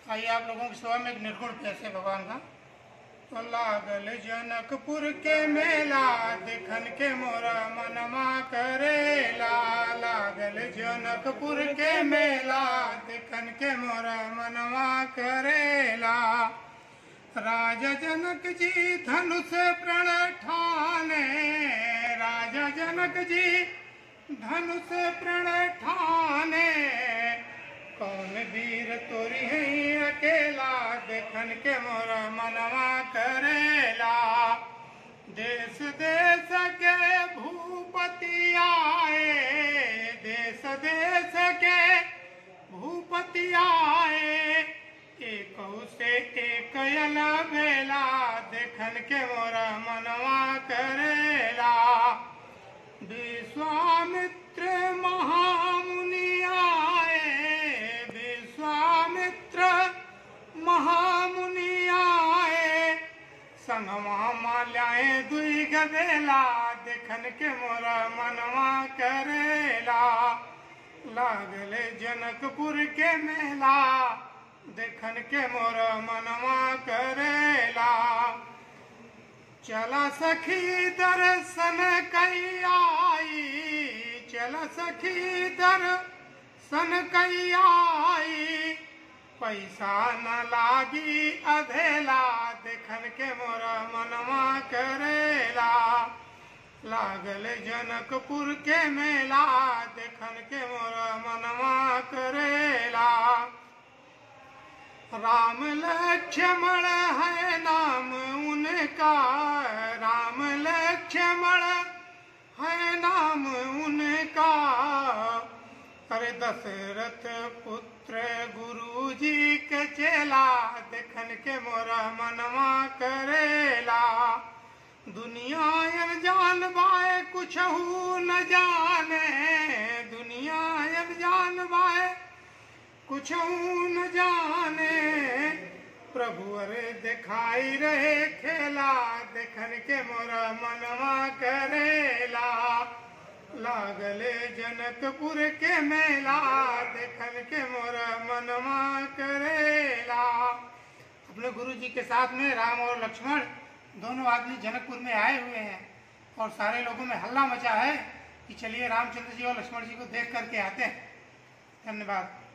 आइए आप लोगों की सेवा में एक निर्गुण प्यास है भगवान का तो लागल जनकपुर के मेला देखन के मोरा मनमा करेला लागल जनकपुर के मेला देखन के मोरा मनमा करेला राजा जनक जी धनुष प्रण ठाने राजा जनक जी धनुष प्रण ठाने कौन वीर तोरी है अकेला देखन के मोरा मनवा करेला देश देश के भूपति आए देश देश के भूपति आए एक से एक अला बेला देखन के मोरा मनवा करेला विश्वामित्र महामुनि आए विश्वामित्र महामुनि आए संगवा माल्याए दुई गदेला देखन के मोरा मनवा करेला लागले जनकपुर के मेला देखन के मोरा मनवा करेला चला सखी दर्शन कई आई चला सखी दर्शन कई आई पैसा न लागी अधेला देखन के मोरा मनवा करेला लागल जनकपुर के मेला देखन के मोरा मनवा करेला राम लक्ष्मण है नाम उनका राम लक्ष्मण है नाम उनका करे दशरथ पुत्र गुरु जी के चेला देखन के मोरा मनवा करेला दुनिया यन जान बाए कुछ न जाने दुनिया यन जान बाए कुछ न जाने प्रभु अरे दिखाई रहे खेला देखन के मोरा मनवा करेला लागले जनकपुर के मेला देखन के मोरा मनवा करेला अपने गुरु जी के साथ में राम और लक्ष्मण दोनों आदमी जनकपुर में आए हुए हैं और सारे लोगों में हल्ला मचा है कि चलिए रामचंद्र जी और लक्ष्मण जी को देख करके आते हैं धन्यवाद